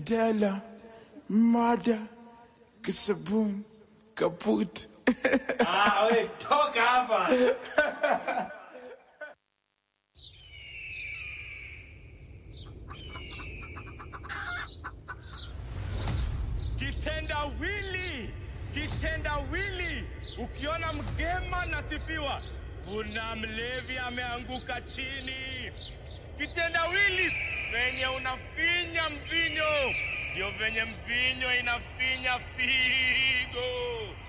Mandela, mada, kisabun, kaput. Ah, we, toka hapa. Kitendawili, kitendawili. Ukiona mgema nasifiwa, kuna mlevi ameanguka chini. Kitendawili venye unafinya mvinyo, ndio venye mvinyo inafinya figo.